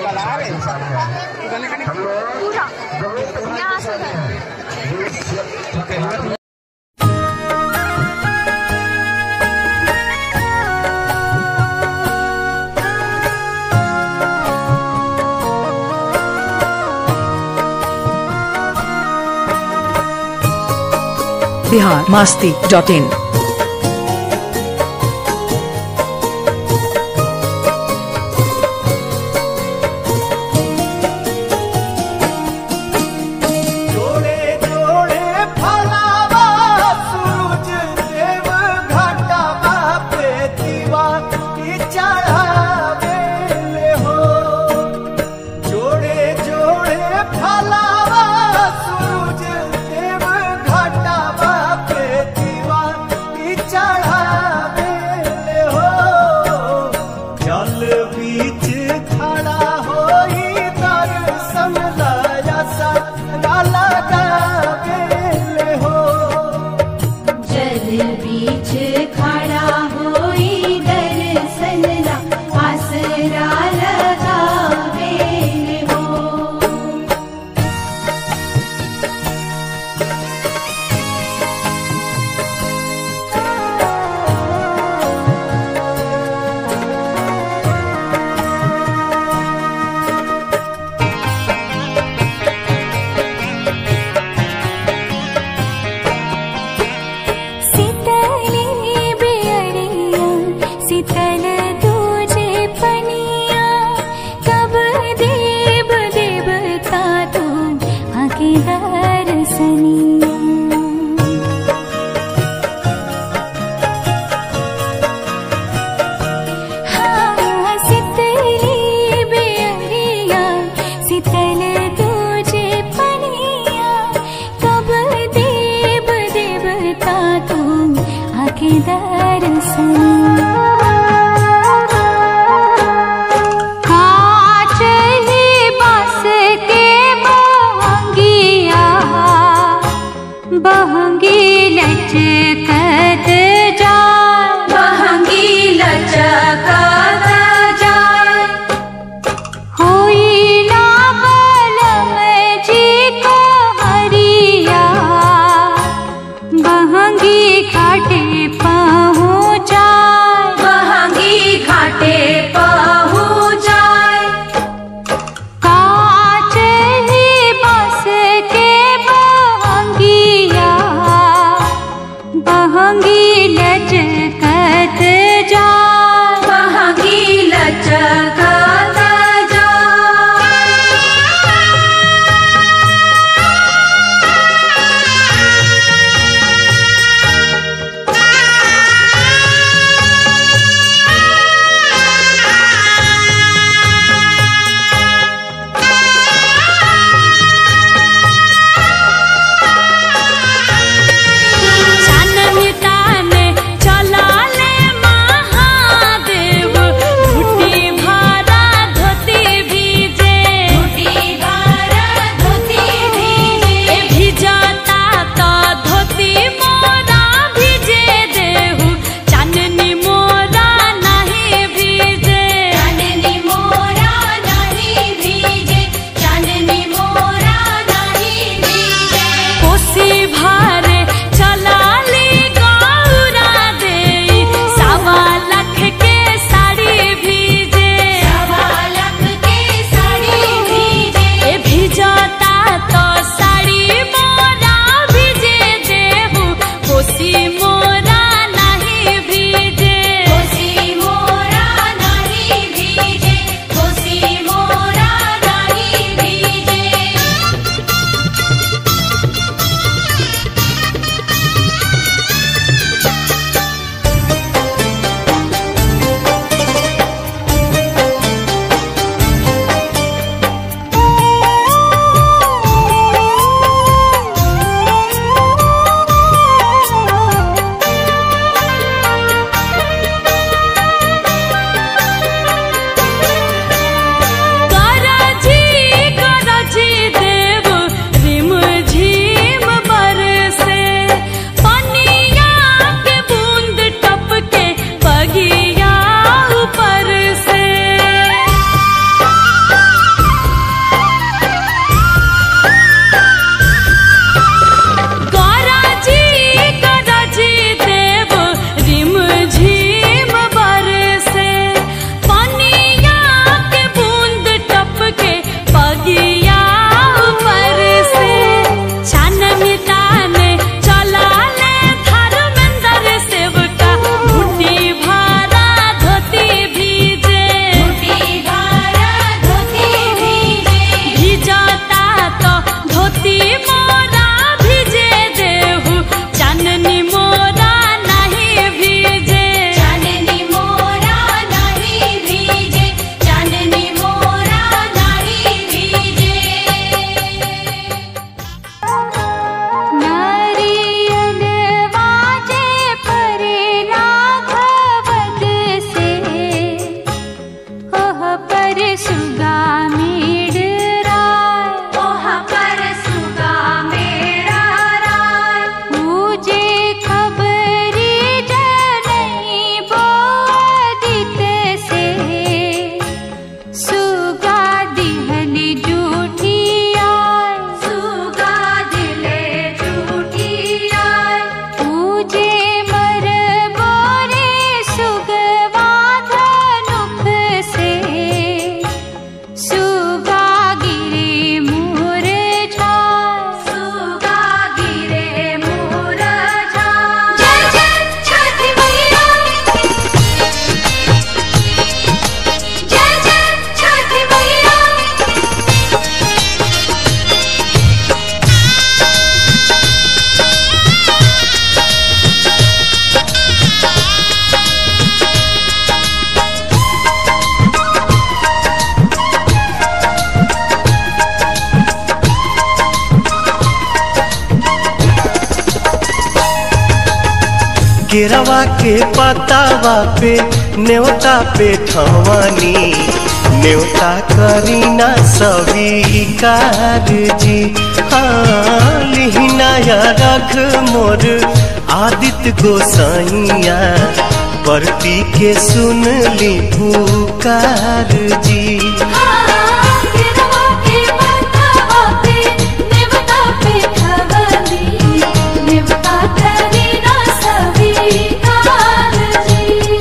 हम लोग बहुत भाग्यशाली हैं बिहार मास्ती डॉट इन जोड़े जोड़े फलावा सूरज देव घाटा पे दीवा की चढ़ावे ले हो जोड़े जोड़े फलावा सूरज देव घाटा पे दीवा की चढ़ावे ले हो जल बीच खड़ा होई दर्शन लाया सा लगावे ले हो जल बीच खड़ा होई दर्शन ला आसरा लगावे हो सितली बेअरिया सितल तुझे पनिया कब देव देवता तू आके दर्शनिया हाँ सितली बेअरिया सितल तुझे पनिया कब देव देवता तू आके दर्शनिया कांच ही बांस के बांगिया सुगा मेडराय ओहा पर सुगा मेरा राय मुझे खबरी जनई बोदित से सुगा दिहल जूठी आय सुगा दिले झूठी आय मुझे मर बोरे सुगवा धनुख से सुगा गिरे मोर छाय सुगा गिरे मोर झाय जय जय छठी मैया जय जय छठी मैया केरवा के पतावा पे न्योता पे ठवानी न्योता करीना स्वीकार जी हाँ लिहिनाया रख मोर आदित्य गोसाइया परती के सुन ली पुकार जी गिरवा के पतावा पे नेवता पे खवली नेवता करी ना स्वीकार जी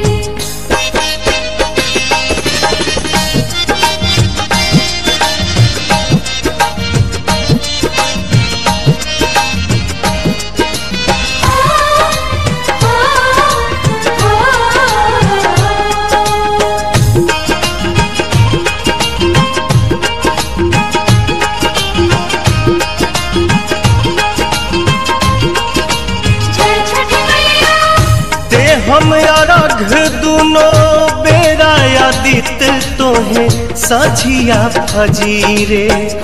जय छठी मैया ते हम अरघ दुनो बेरा आदित तोहे साझिया फजीरे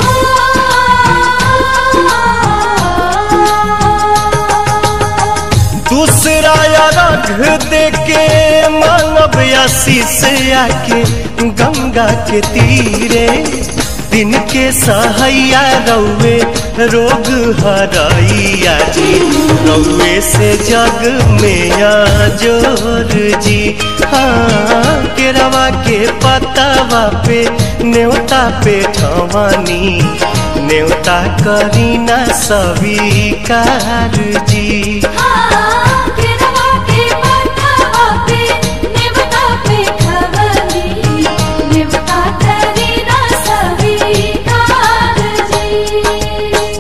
दूसरा अरघ दे के मानव आशीष आके गंगा के तीरे दिन के सहैया रौवे रोग हरैया जी रौवे से जग में जोर जी हाँ केरवा के पतावा पे न्योता पे ठवानी न्योता करीना स्वीकार जी गिरवा के पतावा पे नेवता पे खवली नेवता करी ना स्वीकार जी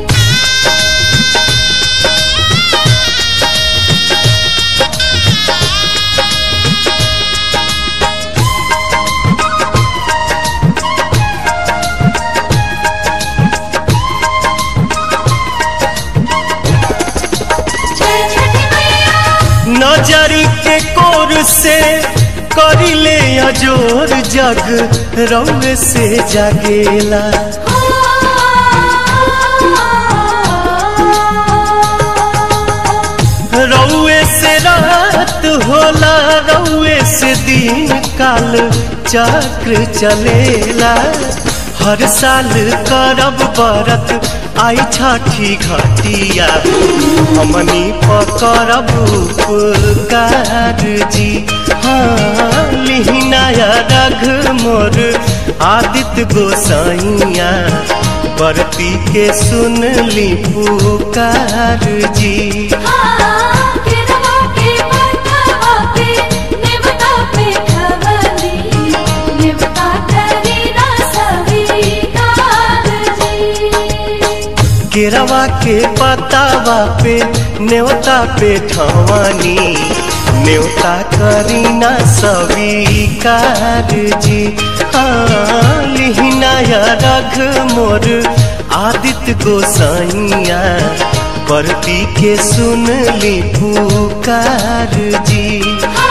जय छठी मैया नजरी के कोर से करिले अजोर जग रौवे से जागेला रौवे से रात होला रौवे से दिन काल चक्र चलेला हर साल करब बरत आई छठी घटिया हमनी पकड़ब उपकार जी हाँ लिहिनाया रघ मोर आदित्य गोसाइया बरती के सुन ली पुकार जी गिरवा के पतावा पे नेवता पे खवली नेवता करी ना स्वीकार जी केरवा के पतावा पे न्योता पे ठवानी न्योता करीना स्वीकार जी हाँ लिहिनाया रघ मोर आदित्य गोसाइया परती के सुन ली पुकार जी